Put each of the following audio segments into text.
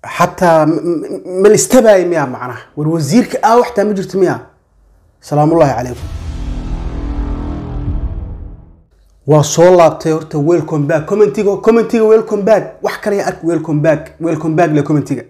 xataa m- m- ma la istabaaya miyaa macnaha war wasiirka ah waxtaa ma jirto miyaa salaamullaahi calaykum waa soo laabtay horta welcome back commentiga commentiga welcome back wax kale ya ark welcome back welcome back le commentiga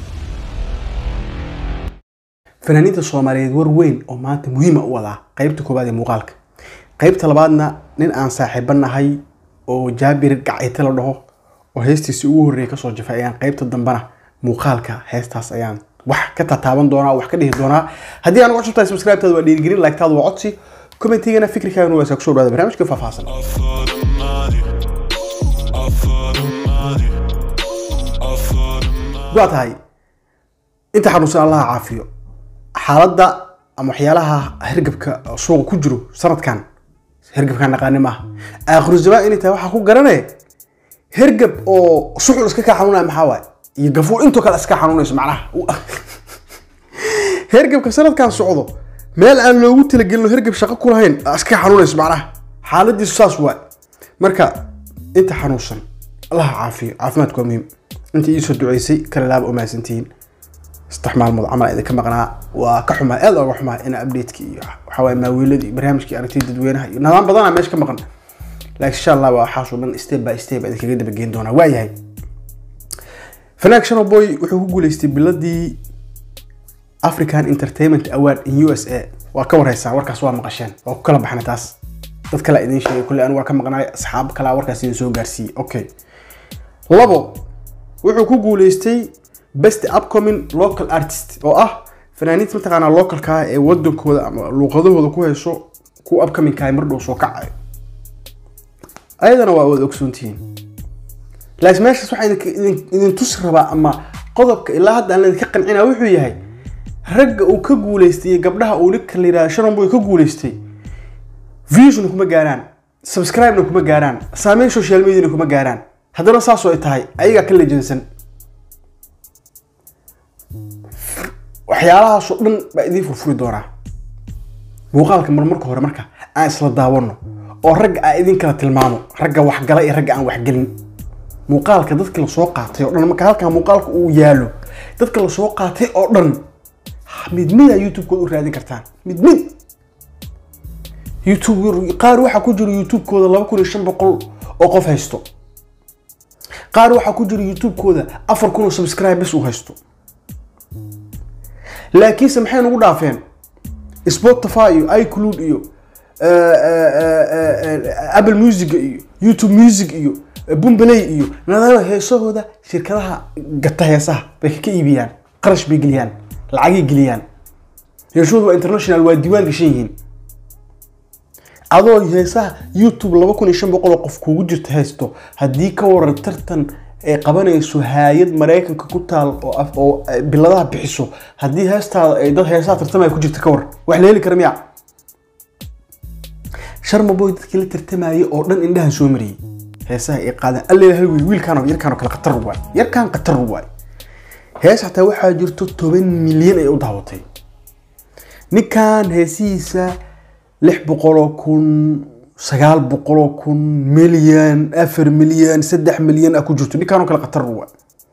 fanaaniinta soomaaliyeed war weyn oo maanta muhiima u wadaa qeybta koowaad ee muuqaalka qeybta labaadna nin aan saaxiibo nahay oo jaabir gacayte la dhaho oo heestiisi ugu horreeyay kasoo jafay ayaan qeybta dambena muuqaalka heestaas ayaan wax ka tataaban doonaa wax ka dhihi doonaa haddii aan uga cusubtahay subscribe-taada waa dhiirigelin like-taada waa codsi commentigana fikirkaagana waa saa kusoo dhawaada barnaamijka faahfaahsan All for the money. All for the money. All for the money. waa tahay inta xanuunsan allaha caafiyo xaaladda ama waxyaalaha hergabka suuqa ku jiro sanadkan hergabkaan naqaani maaha aakhiru zamaan inay tahay waxaa ku garanaya hergab oo suxul iska kaa xanuunaya maxaa waaye iyo gafuur intoo kale iska xanuunayso macnaha hergabka sanadkan socdo meel aan loogu talagelin oo hergab shaqo ku lahayn aa iska xanuunayso macnaha xaaladiisu saas waay marka inta xanuunsan allaha caafiyo caafimaadku waa muhiim inta iisoo duceysay kala laaba u mahadsantihiin saddex maalmood camal idinka maqnaa waa ka xumaa aad oga xumaa in updateki iyo waxawaaye maawiiladii iyo barnaamijkii aragtida dadweynaha iyo nidaam badanaa meesha ka maqan laakiin insha allah waa waxaasoo dhan step by step idinkaga dabageyn doonaa waayahay fanaag shano boy wuxuu ku guuleystay biladii african entertainment award in u s a waa ka warhaysaan warkaas waa maqasheen waa ku kala baxnay taas dad kale idiin sheegay kulle anu waa ka maqnaay asxaab kalaa warkaas idin soo gaarsiiyey okay labo wuxuu ku guuleystay best upcoming local artist oo ah fanaaniinta mataqaanaa localka ah ee wadankooda ama luuqadahooda ku hayso kuwa upcomingka ah mar dhow soo kacayo ayadana waa wada ogsoontihiin laakiin meeshaas waxaa idinka- idin- idin tusi rabaa ama qodobka ilaa hadda aan idinka qancina wuxuu yahay ragga uu ka guuleystay iyo gabdhaha uu ninka la yidhahda shanonboy ka guuleystay viewsna kuma gaaraan subscribe-na kuma gaaraan saameyn social media-na kuma gaaraan haddana saasoo ay tahay ayagaa ka lejansan waxyaalahaasoo dhan baa idiin furfuri doonaa muuqaalka mar marka hore marka aan isla daawano oo ragga aan idin kala tilmaamo ragga waxgala iyo ragga aan waxgelin muuqaalka dadka lasoo qaatay oo dhan marka halkaa muuqaalka uu yaalo dadka lasoo qaatay oo dhan mid mida youtube-kooda u raadin kartaan mid mid youtube qaar waxaa ku jira youtube-kooda laba kun iyo shan boqol oo qof haysto qaar waxaa ku jira youtube-kooda afar kun oo subscribe bes uu haysto laakiinse maxay nagu dhaafeen spotify iyo icloud iyo eh, eh, eh, eh, apple music iyo youtube music iyo eh, boomplay iyo nadaama heesahooda shirkadaha gata heesaha bay ka iibiyaan qarash bay geliyaan lacagay geliyaan heesahooda waa international waa diiwaan gashan yihiin adoo heesaha youtube laba kun iyo shan boqol oo qof kugu jirta haysto haddii ka waran tartan ay qabanayso hay-ad maraykanka ku taal oo af- oo ay biladaha bixiso haddii heestaada ay dad heesaha tartamaya ku jirta ka waran wax la heli kara miya sharma boy dadkii la tartamayay oo dhan indhahan soo mariyey heesaha ay qaadeen alle hal wiil wiilkaan yarkaan oo kale khatar waay yarkaan khatar waay hees xataa waxaa jirto toban milyan ay u daawatay ninkan heesihiisa lix boqoloo kun sagaal boqoloo kun milyan afar milyan saddex milyan ah ku jirto ninkaan oo kale khatar waa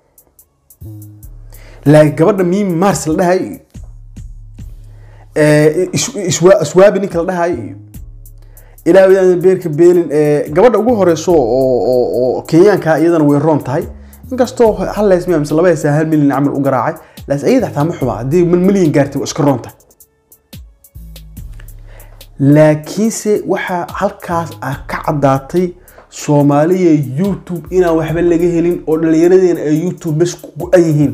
laakiin gabadha miimi mars la dhahay iyo eh, is- iswa- iswaabi ninka la dhahay iyo ilaa wadaan beerka beelin eh, gabadha ugu horeyso oo oo- oo kenyaanka iyadana way roon tahay inkastoo hal lees miya mise laba heesaa hal milyan camal u garaacay laakiin iyada xataa ma xuma haddii mal milyan gaartay waa iska roon tahay laakiinse waxaa halkaas ah ka caddaatay soomaaliya youtube inaan waxba laga helin oo dhallinyaradeena ay youtube bes ku go-an yihiin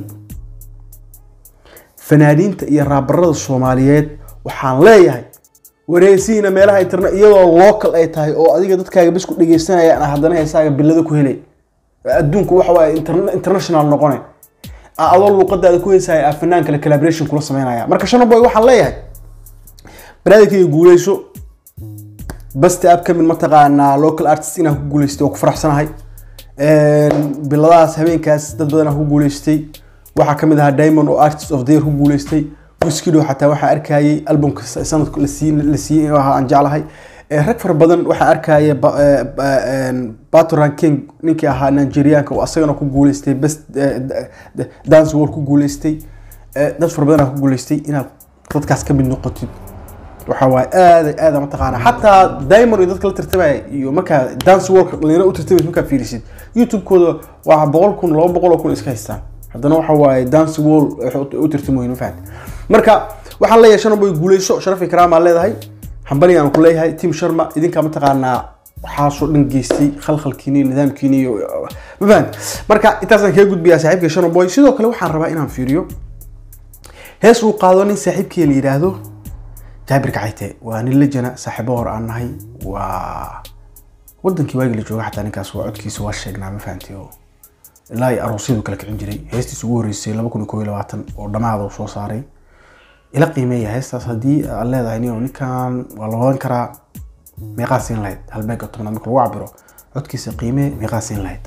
fanaaniinta iyo raabarada soomaaliyeed waxaan leeyahay wareegsihiina meelaha internet iyadoo local ay tahay oo adiga dadkaaga bes ku dhegeysanayaan ah haddana heesaaga bilada ku helay adduunku waxa waaye interna- international noqone a- adoo luuqadaada ku heesaya a fanaan kale collaboration kula sameynaya marka shanaboy waxaan leeyahay banaadamkayga guuleyso basti upcoming mataqaanaa local artist inaan ku guuleystay oo ku faraxsanahay biladahaas habeenkaas dad badan aan ku guuleystay waxaa kamid ahaa diamond oo artist of the year ku guuleystay wiskido xataa waxaa arkayay albumka sanadka la siiyey la siiyey inuu ahaa aan jeclahay Eh, rag fara badan waxaa arkaya ba- eh, ba- een, Baturan King ninkii ahaa Nigerianka oo asagana ku guuleystay best eh, d- d- dance world ku guuleystay Eh, dad fara badan ku guuleystay inaad dadkaas ka mid noqotid waxa waaye aad aad mataqaana xataa diamond iyo dadka la tartamaya iyo markaa dance world dhalinyaro u tartamaysa markaa fiirisid youtube-kooda waa boqol kun laba boqol oo kun iska haystaan haddana waxa waaye dance world waxay u- u tartamoyin ma fahamti marka waxaan leeyahay shanboy guuleyso sharafi karaamaa leedahay hambali aan ku leeyahay tim sharma idinkaa mataqaanaa waxaasoo dhan geystay khalkhalkiini iyo nidaamkiini iyo ma fahamti marka intaasaan kaga gudbiyaa saaxiibka shanaboy sidoo kale waxaan rabaa inaan fiiriyo hees uu qaado nin saaxiibkii la yidhaahdo jaabir kacayte waa nin lejana saaxiibo hor aan nahay waa wadankii waagii la jooga xataa ninkaas waa codkiisa waa sheegnaa ma fahamtay oo ilaa ay aroosyadu kala kicin jiray heestiisa ugu horreysay laba kun iyo koob iyo labaatan oo dhamaada uu soo saaray ila qiimeeya heestaas haddii aad leedahay nin ninkan waa la wadan karaa meeqaa siin lahayd halbeega tobnaad marka lagu cabiro codkiisa qiimee meeqaa siin lahayd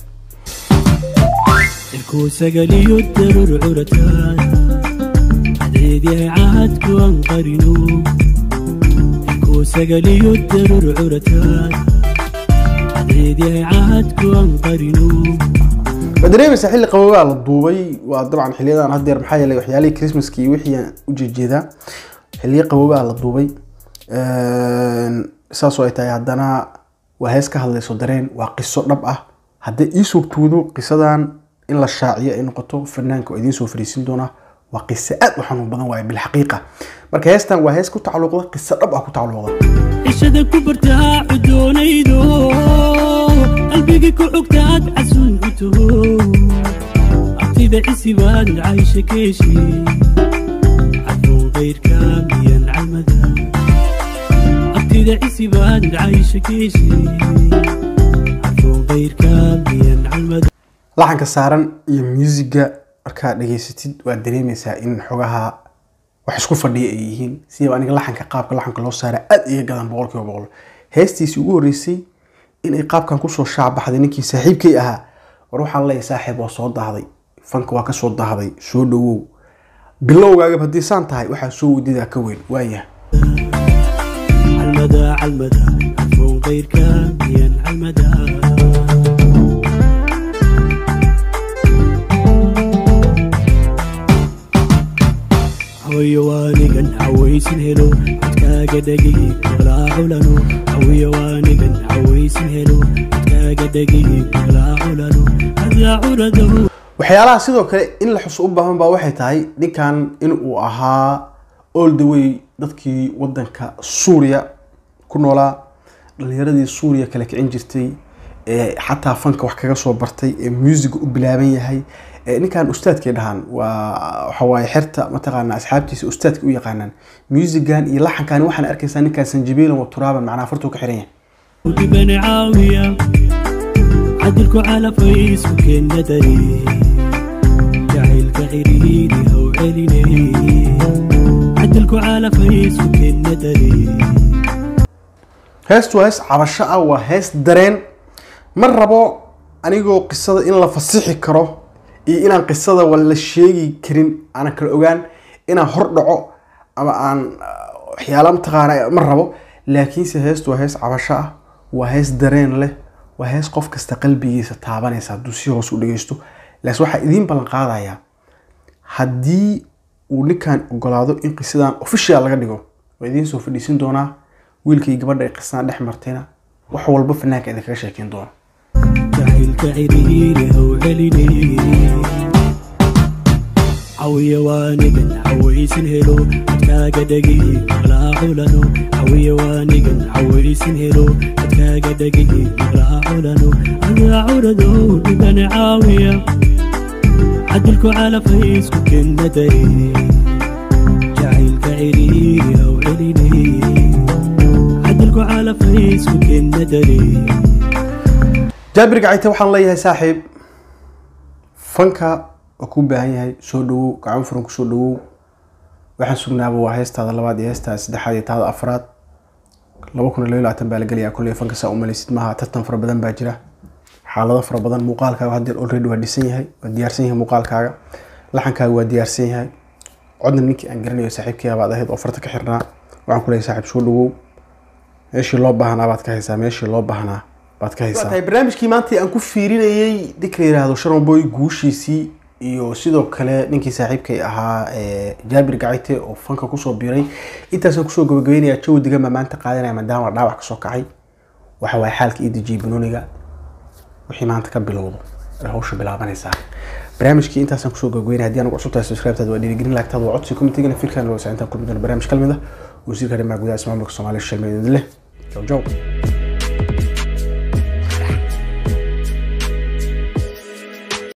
cirkuu sagaliyo darur curataan cadceedyahay caadku aan qarino cirkuu sagaliyo darur curataan cadceedyahay caadku aan qarino waa dareemaysaa xilli qabowgaa la duubay waa dabcan xiliyadan haddeer maxaa yeelay waxyaalihii christmaska iyo wixii aan u jeejeedaa xilliyo qabowgaa la duubay saasoo ay tahay haddana waa hees ka hadlayso dareen waa qiso dhab ah haddii ii suurtuudo qisadan in la shaaciyo ay noqoto fanaanka oo idiin soo fariisin doona waa qiso aad u xanuun badan waaye bilxaqiiqa marka heestan waa hees ku tacalluqda qiso dhab ah ku tacalluqda cishada ku bartaa cudoonaydo qalbigii ku xugtaad casuun u taho abtida cisibaad caysha keeshi cadfoon qayrka miyan calmada abtida cisibaad caysha keeshi cadfoon qayrka miyan calmada laxanka saaran iyo muusiga markaad dhegaysatid waad dareemaysaa in xogaha wax isku fadhiya ay yihiin sidaba aniga laxanka qaabka laxanka loo saara aad iga gadan boqol kiiba boqol heestiisii ugu horreysay inay qaabkan kusoo shaacbaxday ninkii saaxiibkay ahaa war waxaan leeyahay saaxiib waa soo daahday fanka waa ka soo daahday soo dhawow bilowgaagaba haddii saan tahay waxaa soo wadidaa ka weyn waayah calmada calmada cadfoon qayrka miyan calmada hawiyo waanigan hawaysin helo codkaaga dhegi walaa culano hawiyo waanigan hawaysin helo codkaaga dhegi walaa culano hadlaa curado waxyaalaha sidoo kale in la xuso u baahan baa waxay tahay ninkan in uu ahaa all the way dadkii wadanka suuriya ku noolaa dhalinyaradii suuriya kala kicin jirtay ee xataa fanka wax kaga soo bartay ee muusiga u bilaaban yahay ee ninkan ustaadkay dhahaan waa waxawaaye xerta mataqaana asxaabtiisa ustaadka u yaqaanaan muusigan iyo laxankan waxaan arkaysaa ninkaan sanjabiilan wa turaaban macnaha fartuu ka xiran yahay ودبن عاوية عدلكو على فيس ممكن ندري جاهل كعريني أو عليني عدلكو على فيس ممكن ندري heestu waa hees cabasho ah waa hees dareen ma rabo anigoo qisada in la fasixi karo iyo inaan qisada wa la sheegi karin aanan kala ogaan inaan hor dhaco ama aan ah, waxyaala mataqaana ma rabo laakiinse heestu waa hees cabasho ah waa hees dareen leh waa hees qof kasta qalbigiisa taabanaysa hadduu si hoos u dhegeysto laakiin waxaa idiin ballan qaadayaa haddii uu ninkan ogolaado in qisadan official laga dhigo waa idiin soo fadhiisin doonaa wiilkii gabadha ay qisadan dhex martayna wax walba fanaanka idinkaga sheekeyn doona جاهل كعريني أو عليني عوية وانقن عويسن هلو اتكاقا دقيق ولا علنو عوية وانقن عويسن هلو اتكاقا دقيق ولا علنو أنا عردو دبن عاوية عدلكو على فيس ممكن ندري جاهل كعريني أو عليني عدلكو على فيس ممكن ندري jaabir gacayte waxaan leeyahay saaxiib fanka waa kuu baahan yahay soo dhawow gacan furan ku soo dhawow waxaan sugnaaba waa heestaada labaad iyo heestaada saddexaad iyo taada afraad laba kun iyo laba iyo labaatan baa la gelayaa kulley fanka saa umalaysid maaha tartan fara badan baa jira xaalado fara badan muuqaalkaaga haddeer already waa dhisan yahay waa diyaarsan yahay muuqaalkaaga laxankaaga waa diyaarsan yahay codna ninkii aan garanayo saaxiibkii baad ahayd oo farta ka xirnaa waxaan ku leeyahay saaxiib soo dhawow meeshii loo baahnaa baad ka haysaa meeshii loo baahnaa baad ka haysaa tahay barnaamijkii maanta aan ku fiirinayay ninka la yidhaahdo sharon boy guushiisii iyo sidoo kale ninkii saaxiibkay ahaa ee, jaabir gacite oo fanka kusoo biiray intaasaan kusoo gabagabeynaya jawi degan baa maanta qaadanaya maadaama dhaawac kasoo kacay waxa waaye xaalka ii dejiyay banooniga wixii maanta ka bilowdo ay hawsha bilaabanaysaa barnaamijkii intaasaan kusoo gabagabeynaya haddii anagu cusub tahay subscribe-taada waa dhiirigelin laagtaada waa codsi commentigana fikirkan waa saacintaan kulmi doona barnaamij kalmid ah wasiirka arrimaha gudaha ismaamulka soomaaliya shilmeed leh jow jow